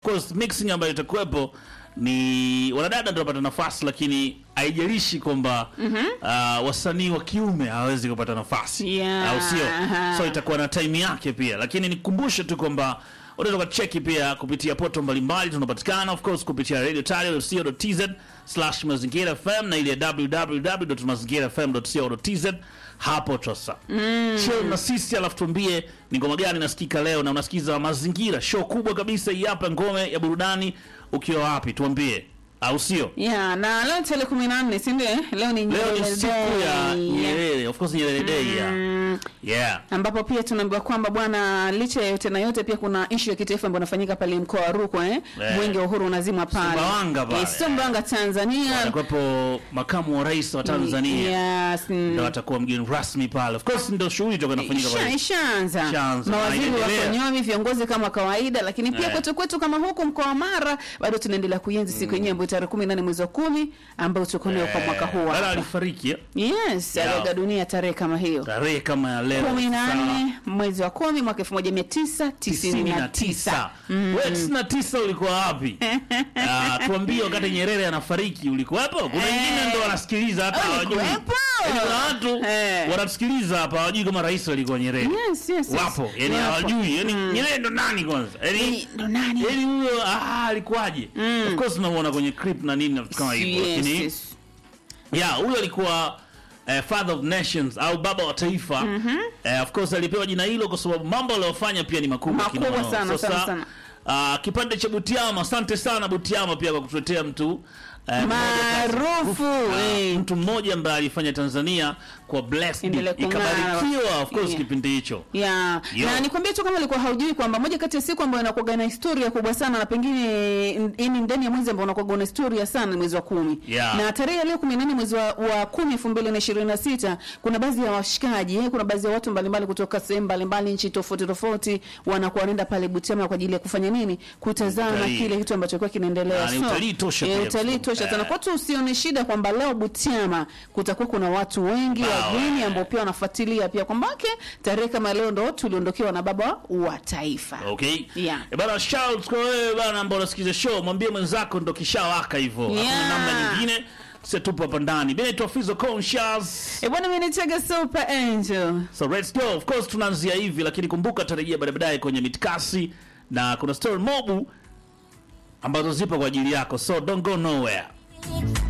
course mixing ambayo itakuwepo ni wanadada ndio wanapata nafasi, lakini haijalishi kwamba uh, wasanii wa kiume hawawezi kupata nafasi Yeah. au sio? Aha. So itakuwa na time yake pia, lakini nikukumbushe tu kwamba unaweza ukacheki pia kupitia poto mbalimbali tunapatikana, of course kupitia radio tz slash mazingira fm na ile ya www.mazingirafm.co.tz hapo sasa mm. chill na sisi, alafu tuambie ni ngoma gani nasikika leo, na unasikiza mazingira show kubwa kabisa hii hapa, ngome ya burudani. Ukiwa wapi tuambie, au sio? Yeah, na leo tarehe kumi na nne si ndio? Leo ni Leo ni Nyerere siku ya Day. Nyerere, of course Nyerere Day yeah. Mm, Yeah. ambapo pia tunaambiwa kwamba bwana, licha ya yote na yote, pia kuna ishu ya kitaifa ambayo inafanyika pale mkoa wa Rukwa eh? Eh. Mwenge wa Uhuru unazima pale Sumbawanga pale. Eh, Sumbawanga Tanzania. Atakuwepo makamu wa rais wa Tanzania Yes, mm. ndo atakuwa mgeni rasmi pale. Of course ndo shughuli itakuwa inafanyika Isha- pale. Ishaanza, Ishaanza. mawaziri Na wako inaendelea. nyomi, viongozi kama kawaida, lakini pia Eh. kwetu kwetu kama huku mkoa wa Mara bado tunaendelea kuenzi siku yenyewe ambayo tarehe kumi na nane mwezi wa kumi ambayo tuko nayo kwa mwaka huu Dada hapa. alifariki eh? Yes, Yeah. aliaga dunia tarehe kama hiyo tarehe kama ya leo kumi na Sawa. nne mwezi wa kumi mwaka elfu moja mia tisa tisini na tisa. wewe tisini na tisa ulikuwa wapi? Ah, tuambie wakati Nyerere anafariki ulikuwepo? Kuna Eh. wengine ndo wanasikiliza hata hawajui. Ulikuwepo? Yaani kuna watu Eh. wanatusikiliza hapa hawajui kama rais alikuwa Nyerere. Yes, yes, yes. Wapo, yani Wapo. hawajui. Yani Nyerere ndo nani kwanza? Yani Ni- ndo nani? yani huyo ah, alikuwaje? Of course tunamuona kwenye clip na nini na vitu kama hivyo. Yes, Lakini yes. yeah, huyo alikuwa eh, father of nations au baba wa taifa eh, of course alipewa jina hilo kwa sababu mambo aliyofanya pia ni makubwa Makubwa kinoma. sana, Sasa, sana, sana. ah, kipande cha Butiama, asante sana Butiama pia kwa kutuletea mtu eh, mmoja Maarufu, Ah, eh. mtu mmoja ambaye alifanya Tanzania kwa blessed Endelee kung'ara. ikabarikiwa of course Yeah. kipindi hicho Yeah. Yo. Na nikwambie tu kama ulikuwa haujui kwamba moja kati ya siku ambayo inakuwa na historia kubwa sana na pengine ini ndani ya mwezi ambao unakuwa na historia sana ni mwezi wa kumi. Yeah. Na tarehe ya leo 18 mwezi wa, wa 10 2026 kuna baadhi ya washikaji, eh, kuna baadhi ya watu mbalimbali kutoka sehemu mbalimbali nchi tofauti tofauti wanakuwa wanaenda pale Butiama kwa ajili ya kufanya nini? Kutazama Utalii. kile kitu ambacho kwa kinaendelea. Na ni utalii tosha eh, pia, utalii kwa tosha sababu, sana. eh. Kwa tu usione shida kwamba leo Butiama kutakuwa kuna watu wengi Bao, wageni eh. ambao pia wanafuatilia pia kwamba okay, tarehe kama leo ndo tuliondokewa na baba wa taifa. Okay. Yeah. E bana shout kwa wewe bana ambao unasikiza show, mwambie mwenzako ndo kishawaka hivyo. Hakuna Yeah. namna nyingine. Sisi tupo hapa ndani. Mimi naitwa Fizo Conscious. E bwana, mimi nitega Super Angel. So let's go. Of course tunaanzia hivi lakini kumbuka tarejea baadaye baadaye kwenye mitkasi na kuna story mobu ambazo zipo kwa ajili yako. So don't go nowhere.